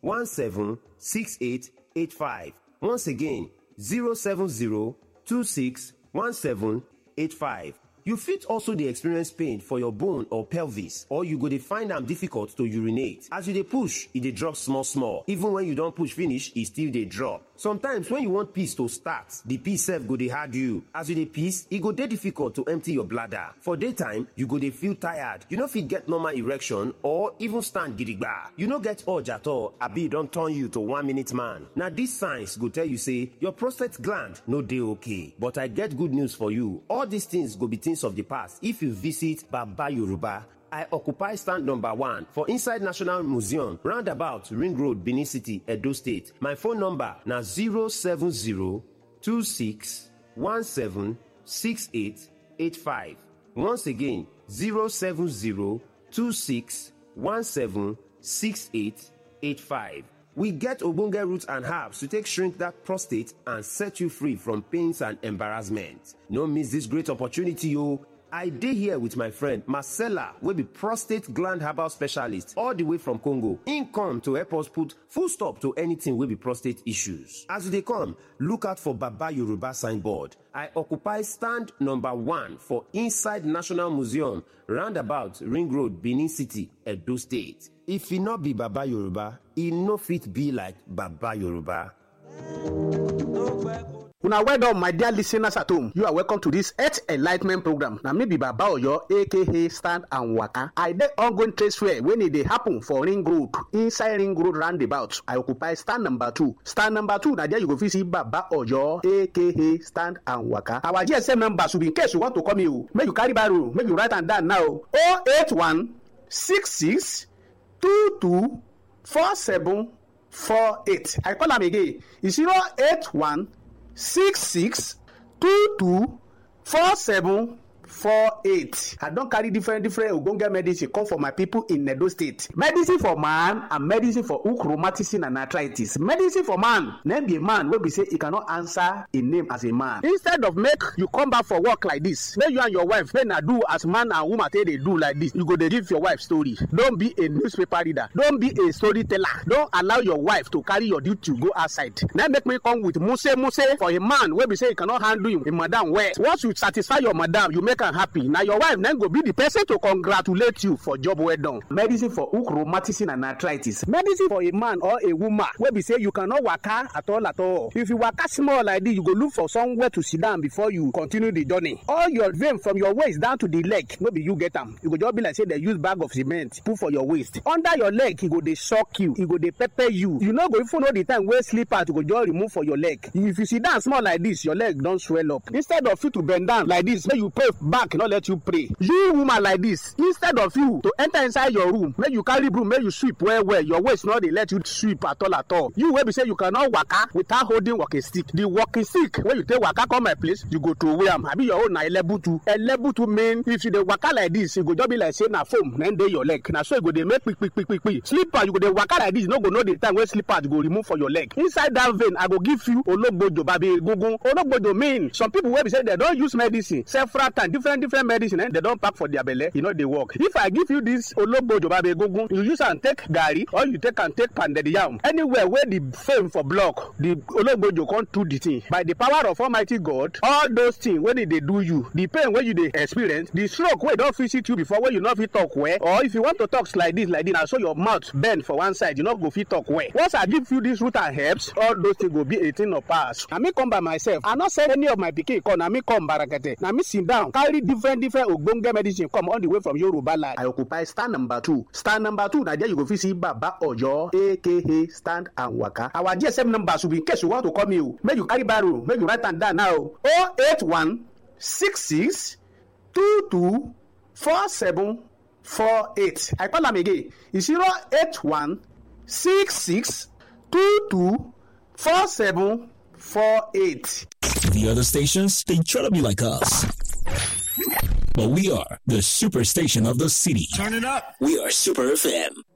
17 6885. Once again, 070 26 17 85. You fit also dey experience pain for your bone or pelvis or you go dey find am difficult to urinate. As you dey push, e dey drop small small. Even when you don push finish, e still dey drop. Sometimes when you want piss to start, the piss sef go dey hard you. As you dey piss, e go dey difficult to empty your bladder. For daytime, you go dey feel tired. You no fit get normal erection or even stand gidigba. You no get urge at all abi e don turn you to one minute man. Na these signs go tell you say your prostate gland no dey okay. But I get good news for you. All these things go be things of the past if you visit Baba Yoruba I occupy stand number one for inside National Museum, roundabout Ring Road, Benin City, Edo State. My phone number na 070-2617-6885. Once again, 070-2617-6885. We get ogbonge roots and herbs to take shrink that prostate and set you free from pains and embarrassment. No miss this great opportunity, o. I dey here with my friend Marcella wey be prostate gland herbal specialist all the way from Congo. Im come to help us put full stop to anything wey be prostate issues. As you dey come, look out for Baba Yoruba signboard. I occupy stand number one for inside National Museum, roundabout Ring Road, Benin City, Edo State. If e no be Baba Yoruba, e no fit be like Baba Yoruba. una well done my dear listeners at home you are welcome to this health enlightment program na me be baba oyo aka stand and waka i dey ongoing trade fair wey e dey happen for ring road inside ring road roundabout i occupy stand number two stand number two na there you go fit see baba oyo aka stand and waka our gsm number should be in case you want to call me o make you carry barrow make you write am down now o eight one six six two two four seven four eight i call am again e zero eight one six six two two four seven four eight i don carry different different ogbonge medicine come for my people in edo state medicine for man and medicine for hook rheumatism and arthritis medicine for man na be a man wey be say e cannot answer a name as a man instead of make you come back for work like this make you and your wife make na do as man and woman take dey do like this you go dey give your wife story don be a newspaper reader don be a storyteller don allow your wife to carry your duty go outside na make me come with muse muse for a man wey be say e cannot handle him, him madam well once you satisfy your madam you make am happy na your wife na go be the person to congratulate you for job well done. medicine for hook rheumatism and arthritis medicine for a man or a woman wey be say you cannot waka at all at all if you waka small like this you go look for somewhere to sit down before you continue the journey all your vein from your waist down to the leg no be you get am e go just be like say dem use bag of cement put for your waist under your leg e go dey shock you e go dey pepper you you no go even know the time wey slipper to go just remove for your leg if you sit down small like this your leg don swell up instead of you to bend down like this make you pray back no let you pray you woman like this instead of you to enter inside your room make you carry broom make you sweep well well your waist no dey let you sweep at all at all you wey be say you cannot waka without holding walking stick the walking stick wey you take waka come my place you go throway am abi your own na elebutu elebutu mean if you dey waka like this e go just be like say na foam na dey your leg na so e go dey make kpikpikpikpi slipper you go dey waka like this you no go know the time wey slipper go remove for your leg inside that vein i go give you ologbojo babi egungun ologbojo mean some people wey be say dem don use medicine several times different different medicine eh, dem don pack for their belle e no dey work if i give you this ologbojo babe egungun you use am take garri or you take am take pounded yam anywhere wey the fame for block the ologbojo come do the thing by the power of almighty god all those things wey dey dey do you the pain wey you dey experience the stroke wey don visit you before wey you no fit talk well or if you want to talk like this like this na so your mouth bend for one side you no go fit talk well once i give you this root and herbs all those things go be a thing of past na me come by myself i no send any of my pikin come na me come barakete na me sit down carry different different ogbonge medicine come all the way from yoruba land. i occupy stand number two stand number two na there you go fit see baba oyo aka stand and waka our gsm number should be in case you want to call me o make you carry barrow make you write am down now o oh eight one six six two two four seven four eight i call am again e zero eight one six six two two four seven four eight. The other stations, they try to be like us. But we are the superstation of the city. Turn it up. We are Super FM.